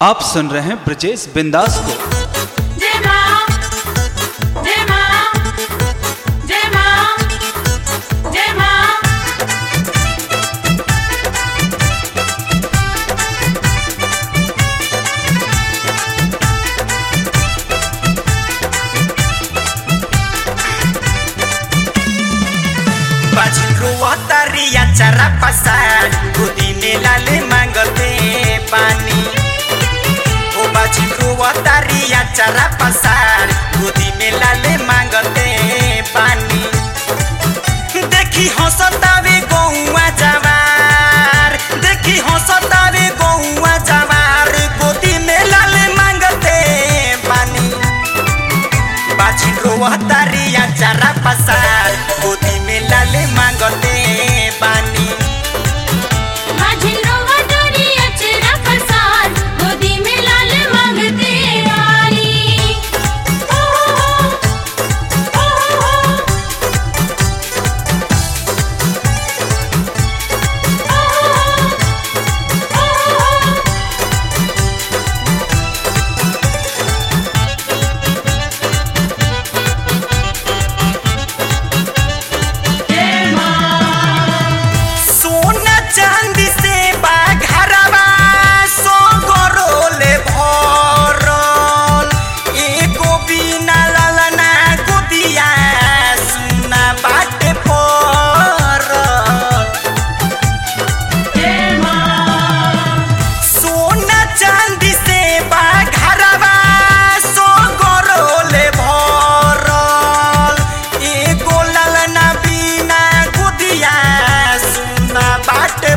आप सुन रहे हैं ब्रजेश बिंदास को जय मां जय मां जय मां जय मां बाजिनको वतरिया चरा पसार गोदीने लाले मांगते पानी ओ बाजिनको वतरिया चरा पसार गोदीने लाले मांगते पानी देखी हंसतावे गौवा जवार देखी हंसतावे गौवा जवार गोदी में लाले मांगते पानी बाजिन रोवतारिया चारा पसार गोदी में लाले मांगते बानी माझिनो वटोरी अचरा पसार गोदी में लाल मांगते आई ओ हो ओ हो सोना चांदी से बाघरवा सो गरोले भरल एको बिना ललना गोदिया सुना बाटे पड़ल सोना चांदी से बाघरवा सो गरोले भरल एगो ललना बिना गुदिया सुना बाटे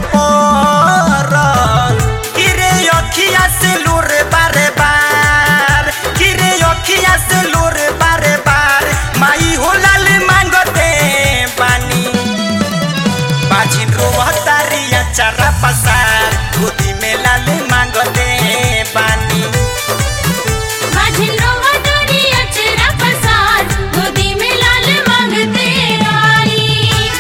पड़ल किरे अखिया से लूर बारे बार किरे अखिया से लूर बारे बार माई हो लाल मांगते पानी बाजिन रोवतारिया चारा पसार गोदी में लाले मांगते पानी माझिनो वटोरी अचरा पसार गोदी में लाल मांगते आई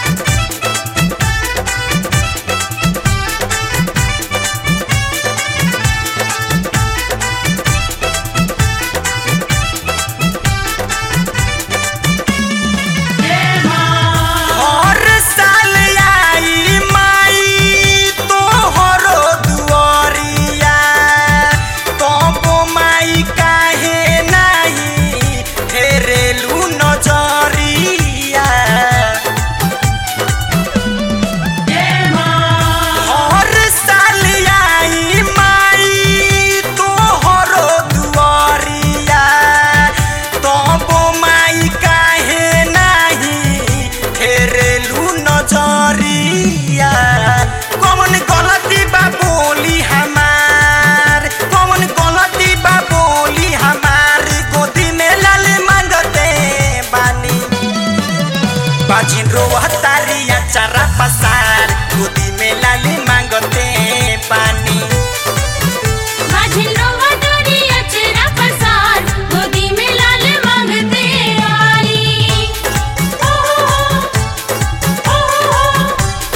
हर साल आई माई तोहरो दुआरिया तबो माई काहे नाही फेरेलू नजरिया हर साल आई माई तोहरो दुआरिया तबो माई काहे नाही फेरेलू नजरिया कौन गलती बा बोली हमार कौन गलती बा बोली हमार गोदी में लाल मांगते बानी बाजिन रोवतारिया चारा पसार गोदी में लाली मांगते पानी माझिनो वटोरी अचरा पसार गोदी में लाल मांगते आई ओ हो ओ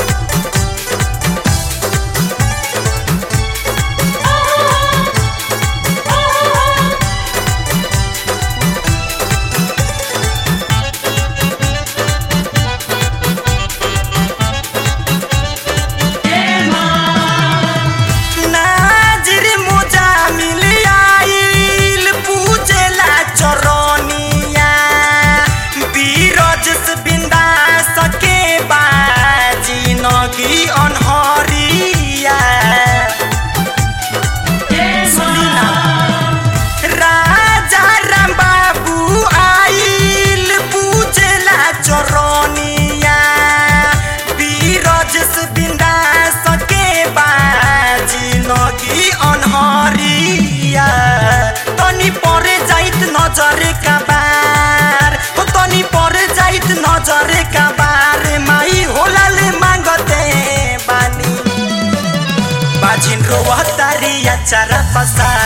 हो नाजिर मुजा मिल आइल पूजेला चरनिया बीरज से बिंदा सके बाजी नगी अनहरिया सुनी ना राजा राम बाबू आइल पूजेला चरनिया बीरज से बिंदा सके बाजी नगी अनहरिया तनी परे जाइत नजरे का बार हो तनी परे जाइत नजरे का बार माई होलाले मांगते बानी बाजिन रोवतारिया चारा पसार